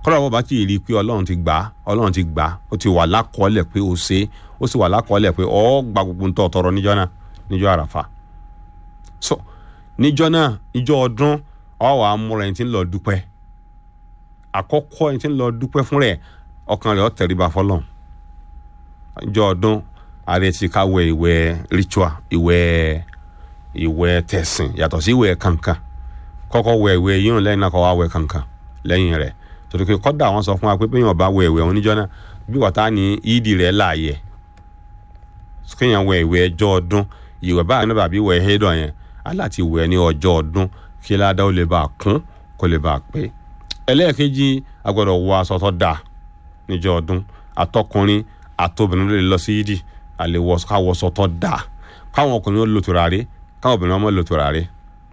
kọ́lá bọ́ bá ti rí i pé ọlọ́run ti gbà á ọlọ́run ti gbà á ó ti wà lákọọ́lẹ̀ pé ó ṣe é ó sì wà lákọọ́lẹ̀ pé ọ́ gba gbogbo ń tọ́ tọrọ níjọ́ náà níjọ́ àràfà so níjọ́ náà níjọ́ ọdún ọ wà á múra ẹni tí ń lọ dúpẹ́ àkọ́kọ́ ẹni tí ń lọ dúpẹ́ fún rẹ̀ ọkàn rẹ̀ ó tẹríba fọlọ́run níjọ́ ọdún ààrẹ ti ká wẹ ìwẹ̀ ritual ìwẹ̀ ìwẹ̀ tẹ̀sìn yàtọ̀ sí ìwẹ̀ kankan kọ́kọ́ wẹ ìwẹ̀ yíyún lẹ́yìn náà kọ́ wá wẹ kankan lẹ́yìn rẹ̀ torí pé kọ́dà wọn sọ fún wa pé bẹ́ẹ̀ yàn bá wẹ ìwẹ̀ òun níjọ́ náà bí wọ́tá ní ìdí rẹ̀ láàyè kéèyàn wẹ ìwẹ̀ ẹjọ́ ọdún ìwẹ̀ báyìí náà bàbí wẹ̀ ẹ̀hẹ́dọ̀ yẹn aláti wẹ̀ ní ọjọ́ ọdún kí ládàá ó lè bá a kún kó lè bá a pé ẹlẹ́ẹ̀kejì agbọ́dọ̀ wọ aṣọ tó dáa níjọ́ ọdún àtọkùnrin àtobìnrin ló lè lọ sí yídì àlè káwọṣọ tó dáa káwọn ọkùnrin ó lo tùràrí káwọn obìnrin ọmọ lo tùràrí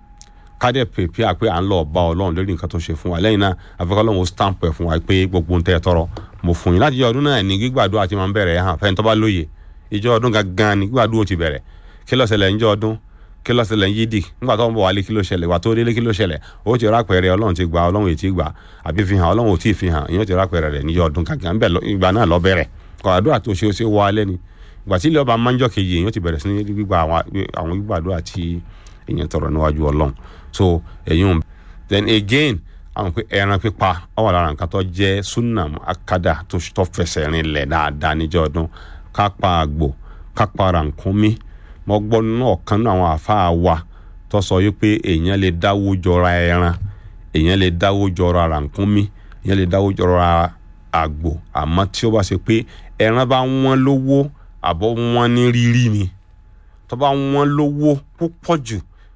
kádẹ pèpè àpé à ń lọ bá ọlọ́run lórí nǹkan tó ṣe fún wa lẹ́yìn náà àfikọ́ ọlọ́run ó stamp ẹ̀ fún wa pé gbogbo ń tẹ́ ẹ tọrọ mo fún yín láti jẹ́ ọdún náà ní gbígbàdúrà ti máa ń bẹ̀rẹ̀ hàn fẹ́ni tó bá lóye ìjọ ọdún gangan ní gbígbàdúrà ti bẹ̀rẹ̀ kí ló ṣẹlẹ̀ níjọ́ ọdún kí ló ṣẹlẹ̀ yídì nígbà tó ń bọ̀ wálé kí ló ṣẹlẹ̀ wà tó délé kí ló ṣẹlẹ̀ ó ti rápẹ̀rẹ̀ ọlọ́run ti gbà ọlọ́run ètí gbà àbí fi hàn ọlọ́run ò tí ì fi hàn ìyẹn ti rápẹ̀rẹ̀ rẹ̀ níjọ́ ọdún gangan ìgbà náà lọ bẹ̀rẹ̀ kọ̀ àdúrà tó ṣe ó ṣe wọ alẹ́ ni ìgbà tí ilé ọba máńjọ́ kejì èèyàn ti bẹ̀rẹ̀ sí ní gbígbà àwọn gbígbàdúrà tí èèyàn tọrọ níwájú ọlọ́run so èyàn then again àwọn pé ẹran pípa ó wà lára nǹkan tó jẹ́ sunnam akada tó fẹsẹ̀ rinlẹ̀ dáadáa níjọ́ ọdún kápá àgbò kápá rànkúnmí mo gbọ́ nínú ọ̀kan náà àwọn àáfàá wa tó sọ yìí pé èèyàn lè dáwó jọra ẹran èèyàn lè dáwó jọra rànkúnmí èèyàn lè dáwó jọra àgbò àmọ́ tí ó bá ṣe pé ẹran bá wọ́n lówó àbọ̀ wọ́n ní rírí ni tó bá wọ́n lówó púpọ̀ jù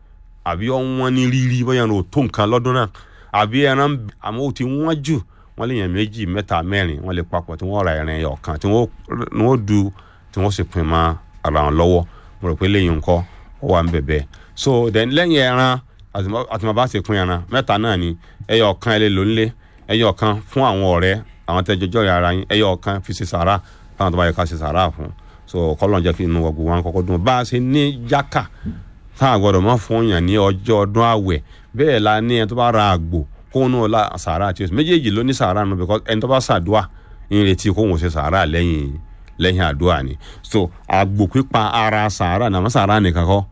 àbí ọ̀wọ́n ní rírí bóyá ní o tó nǹkan lọ́dún náà àbí ẹran àmọ́ ó ti wọ́n jù wọ́n lè yàn méjì mẹ́ta mẹ́rin wọ́n lè papọ̀ tí wọ́n ra ẹran ẹyọ kan tí wọ́n du tí wọ́n sì pin mọ́ ara wọn lọ́wọ́ mo rò pé lẹ́yìn nǹkan ó wà ń bẹ̀bẹ̀ so then lẹ́yìn ẹran àtìmọ́ bá ti pin ẹran mẹ́ta náà ni ẹyọ kan ẹ lè lò nílé ẹyọ kan fún àwọn ọ̀rẹ́ àwọn tẹ́jọ́jọ́ rẹ̀ ara yín ẹyọ kan fi ṣe sàrà táwọn tó bá yẹ ká ṣe sàrà fún so kọ́lọ́n jẹ́ kí inú ọgbọ̀n wọn kọ́kọ́ dùn bá a ṣe ní jákà tá a gbọ́dọ̀ mọ́ fún yàn ní ọjọ́ ọdún àwẹ̀ bẹ́ẹ̀ la ní ẹni tó bá ra àgbò kóun náà la sàrà àti oṣù méjèèjì ló ní sàrà nù because ẹni tó bá ṣàdúà ń retí kóun ṣe sàrà lẹ́yìn lẹ́yìn àdúà ni so àgbò pípa ara sàrà nàmọ́ sàrà nìkan kọ́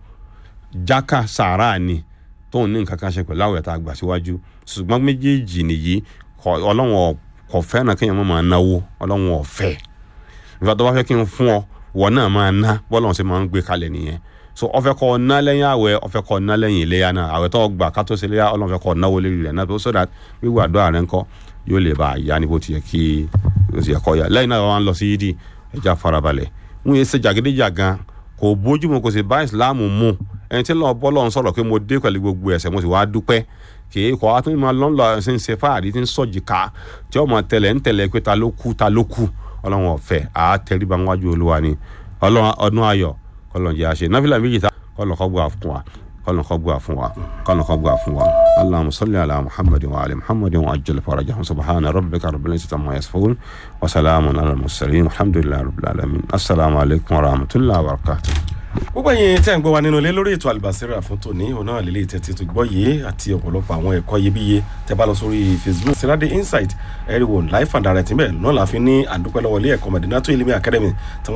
jákà sàrà ni tóun ní nǹkan kan ṣe pẹ̀lú àwẹ̀ tá a gbà síwájú ṣùgbọ́n méjèèjì nìyí ọlọ́wọ́n kò fẹ́ràn kéèyàn má máa náwó ọlọ́wọ́n ọ̀fẹ́ ìfẹ́ tó bá fẹ́ kí n fún ọ wọ náà máa ná bọ́lọ̀ ṣe máa ń gbé kalẹ̀ nìyẹn so ọfẹ kọ ná lẹ́yìn àwẹ̀ ọfẹ kọ ná lẹ́yìn iléyà náà àwẹ̀ tó gbà kátó sí iléyà Ọlọ́run fẹ́ kọ náwó lérí rẹ̀ náà so that wíwú àdúrà rẹ̀ ńkọ́ yóò lè bá a yá ní bó ti yẹ kí ó ti yẹ kọ́ ya lẹ́yìn náà wọn lọ sí yídì ẹja farabalẹ̀ wọn yẹ ṣe jàgídíjàgan kò bójúmu kò sì bá ìsìláàmù mu ẹni tí lọ́ọ́ bọ́lọ́ ń sọ̀rọ̀ pé mo dé pẹ̀lú gbogbo ẹ̀ṣẹ̀ mo sì wá dúpẹ́ kì í kọ́ àtúntò máa lọ́n lọ ṣe ń ṣe fáàrí tí ń sọ̀jì ká tí ọmọ tẹlẹ̀ ń tẹlẹ̀ pé ta ló kú ta ló kú ọlọ́run ọ̀fẹ́ àá tẹríba wájú olúwa ni ọlọ́run ọdún ayọ̀ kọlọ́n jẹ́ àṣẹ náfìlà méjì tá kọlọ́n kọ́ gbà fún wa kọlọ́n kọ́ gbà fún wa kọlọ́n kọ́ gbà fún wa allahumma salli ala muhammadin wa ali muhammadin wa ajjal farajahum subhana rabbika rabbil izzati amma yasifun wa salamun ala al-mursalin alhamdulillahi rabbil alamin assalamu alaikum wa rahmatullahi wa barakatuh gbogbo ẹ̀yin tẹ́ ń gbọ́ wa nínú ilé lórí ètò àlùbásírà fún tòní òun náà lè lè tẹ́tí tó gbọ́ yìí àti ọ̀pọ̀lọpọ̀ àwọn ẹ̀kọ́ iyebíye tẹ́ bá lọ sórí facebook sirade insight ẹ̀rìwò life and direct níbẹ̀ náà la fi ní àdúpẹ́ lọ́wọ́ ilé ẹ̀kọ́ Medinatu Ilimi Academy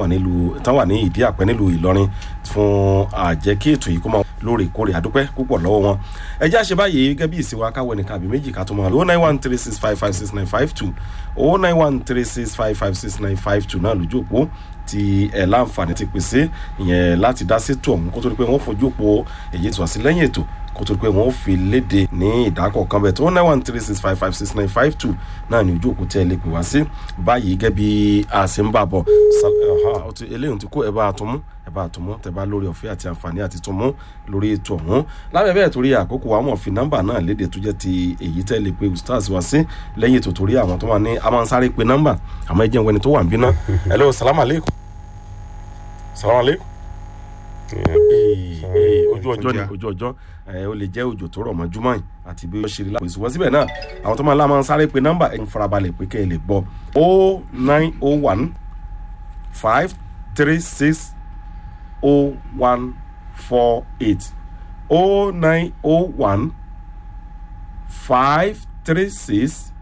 tán wà ní ìdí àpẹ́ nílùú Ìlọrin fún àjẹkí ètò yìí kó máa lóòrèkóòrè àdúpẹ́ púpọ̀ lọ́wọ́ wọn ẹ jẹ́ àṣẹ báyìí gẹ́gẹ́ bí ìsìnwá káwọ́ ẹnìkan àbí méjì ká tó máa lò ó nine one three six five five six nine five two ó nine one three six five five six nine five two náà lójú òpó tí ẹ láǹfààní ti pèsè ìyẹn láti dá sétò ọ̀hún kó tó di pé wọ́n fojú òpó èyí tó wá sí lẹ́yìn ètò kó tó di pé wọ́n fi léde ní ìdákọ̀ kan bẹ̀ tó nine one three six five five six nine five two náà ní ojú òpó tí ẹ lè pè wá sí báyìí gẹ́gẹ́ bí a ṣe ń bà bọ̀ eléyìí ti kó ẹ bá a tún mú ẹ bá a tún mú tẹ bá lórí ọ̀fẹ́ àti àǹfààní àti tún mú lórí ètò ọ̀hún lábẹ́ bẹ́ẹ̀ torí àkókò wa mọ̀ fi nọ́mbà náà léde tó jẹ́ ti èyí tẹ́ lè pe ustaz wá sí lẹ́yìn ètò torí àwọn tó wà ní a máa ń sáré pe nọ́mbà àmọ́ ẹ jẹ́ ìwẹ́ni tó wà ń bínú hello salaam aleykum salaam aleykum ojú ọjọ́ ni ojú ọjọ́ ẹ ó lè jẹ́ òjò tó rọ̀ mọ́ júmọ́ yìí àti bí ó ṣe rí lápò ìṣùwọ́n síbẹ̀ náà àwọn tó máa ń lá máa ń sáré pe nọ́mbà ẹ̀ ń farabalẹ̀ pé kẹ́ ẹ lè gbọ́ o nine o one five three six o one four eight o nine o one five three six